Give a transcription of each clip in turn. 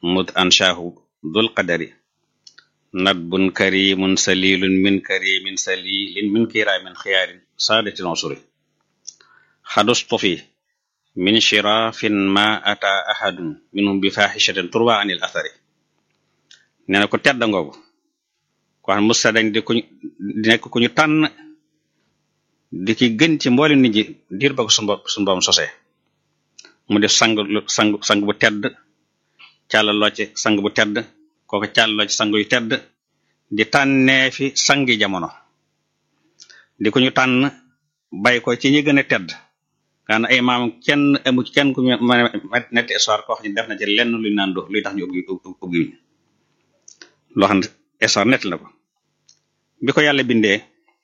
mud anshaahu dul qadari nadbun karimun salilun min karimin salilin min kiraamin xiyaarin saadatil usuri xadustufi min shirafin ma ata ahadun minhum bi fahishatin turwa anil athari nee na ko tedda ngoogu ko xam musta dañ di kuñ di nekk ku ñu tànn di ki gën ci mboolem nit ñi diir ba ko suñu bopp suñu borom sosee mu def sang sang sang bu tedd càllaloo ci sang bu tedd kooku càllaloo ci sang yu tedd di tànnee fi sangi jamono di ko ñu tànn bay ko ci ñi gën a tedd kaan ay maam kenn amu ci kenn ku mën a netti histoire koo xam ne def na ci lenn luñ naan do luy tax ñu ubbi ubbi wuñ loo xam ne histoire nett la ko bi ko yàlla bindee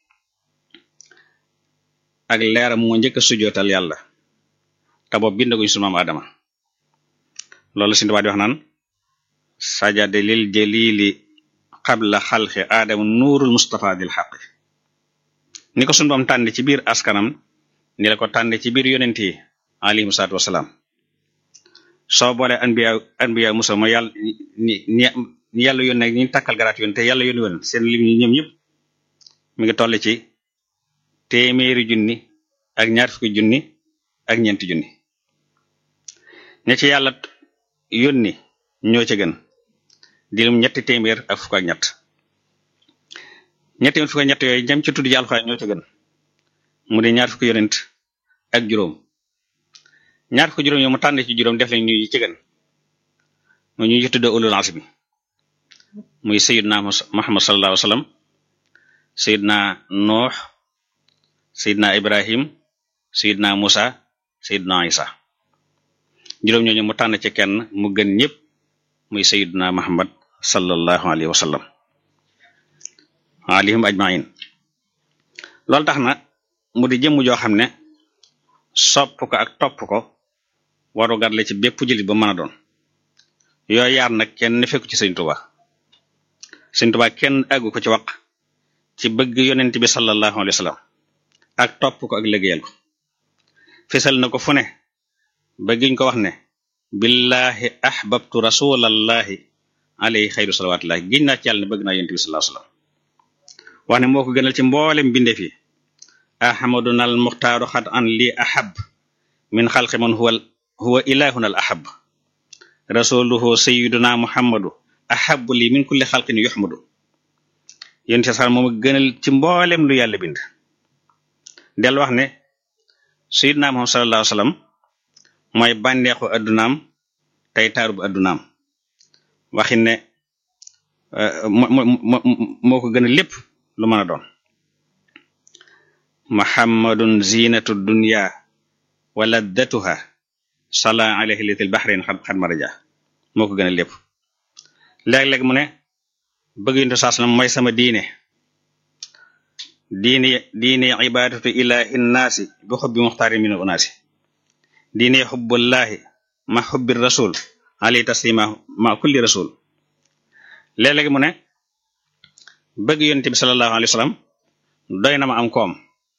ak leeram moo njëkk a sujjootal yàlla te boobu bindaguñ sunu maam Adama loolu si tubaab di wax naan sajade lil jalili qabla xalqi aadama nuurul mustafa dil xaqi ni ko sunu boom tànn ci biir askanam ni la ko tànn ci biir yonent yi alayhim salaatu wasalaam soo boole anbiya anbiya musa ma yàlla ni ni yàlla yónne ñi takkal garaat yoon te yàlla yónni woon seen lim ñi ñoom ñëpp mi ngi toll ci téeméeri junni ak ñaar fukki junni ak ñeenti junni ña ci yàlla yónni ñoo ca gën dilum ñetti téeméer ak fukk ak ñett ñetti fukk ak ñett yooyu ñam ci tudd yàlla ñoo ca gën mu di ñaar fukki yonent ak juróom ñaar fukki juróom yo mu tànn ci juróom def lañ ñu ci gën mu ñu ci tudd ulul azmi muy sayidna muhammad sallallahu alayhi wa sallam sayidna nuux sayidna ibrahim sayidna musa sayidna isa juróom ñooñu mu tànn ci kenn mu gën ñëpp muy sayidna muhammad sallallahu alayhi wa sallam alayhim ajmain loolu tax na mu di jëmm joo xam ne sopp ko ak topp ko waru gar la ci bépp jullit ba mën a doon yooyu yaar nag kenn fekku ci sëñ Tuba sëñ Tuba kenn àggu ko ci wax ci bëgg yonent bi sallallahu alayhi wa sallam ak topp ko ak liggéeyal ko fesal na ko fu ne bëggiñ ko wax ne billahi ahbabtu rasulallahi alayhi xayru salawatullahi giñ naa ci yàlla ne bëgg naa yonent bi sallallahu alayhi wa sallam wax ne moo ko gënal ci mboolem bindeef yi ahmaduna al muxtaaru xat an li ahab min xalqi man huwa huwa ilahuna al ahab rasuluhu sayiduna muhammadu ahabu li min kulli xalqin yuxmadu yéen ci sax moom gënal ci mboolem lu yàlla bind del wax ne sayiduna muhammad sallallahu alayhi wasallam mooy bànneexu addunaam tey taaru bu addunaam waxin ne moo ko gënal lépp lu mën a doon muhammadun zinatu dunya wa laddatuha sala alayhi litil bahrain xad xad maraja moo ko gën a lépp léeg-léeg mu ne bëgg yuntu saas na mooy sama diine diine diine ibadatu ilahi nnaasi bi xubbi muxtaari min unaasi diine xubbullahi ma xubbi rasul alayhi taslima ma kulli rasul léeg-léeg mu ne bëgg yonent bi sallallahu alayhi wa sallam doy na ma am koom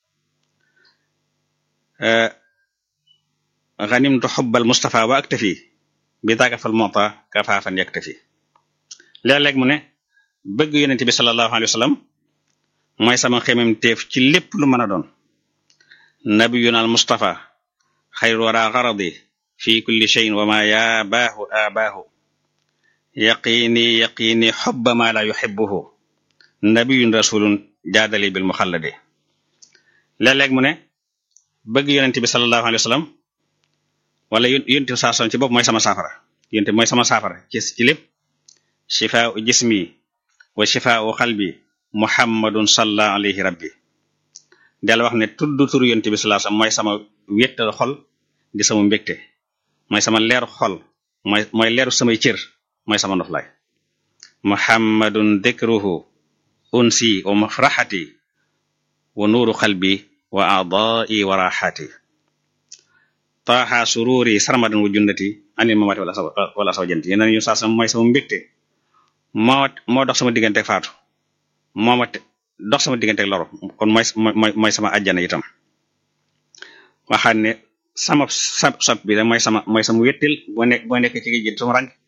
ganimtu xubbal Mustafa wa aktafi bi taakafal mota kafaafan yaktafi léeg-léeg mu ne bëgg yonent bi sallallahu alayhi wa sallam mooy sama xemem teef ci lépp lu mën a doon nabiyuna al Mustafa xayru wara garadi fi kulli shayin wa ma yaa baahu abaahu yaqini yaqini xubba ma la yuxibuhu nabiyun rasulun jaadali bil muxalladi léeg-léeg mu ne bëgg yonent bi sallallahu alayhi wa sallam wala yonent bi saa ci bopp mooy sama saafara yonent mooy sama saafara ci ci lépp shifaau jismi wa shifaau xalbi muhammadun salla alayhi rabbi del wax ne tudd tur yonent bi sallallahu alayhi wa sallam mooy sama wéttal xol di sama mbégte mooy sama leeru xol mooy mooy leeru samay cër mooy sama noflaay muhammadun dhikruhu unsi wa mafraxati wa nuuru xalbi wa aadai wa raxaati taaxa sururi sarmadan wa junnati anil mamaati wala wala saw janti yeneen ñu saa sama mooy sama mbégte moo moo dox sama diggante faatu moo ma dox sama diggante loro kon mooy mooy mooy sama ajjana itam waxaat ne sama sab sab bi da mooy sama mooy sama wéttil boo nekk boo nekk ci géej gi sama rang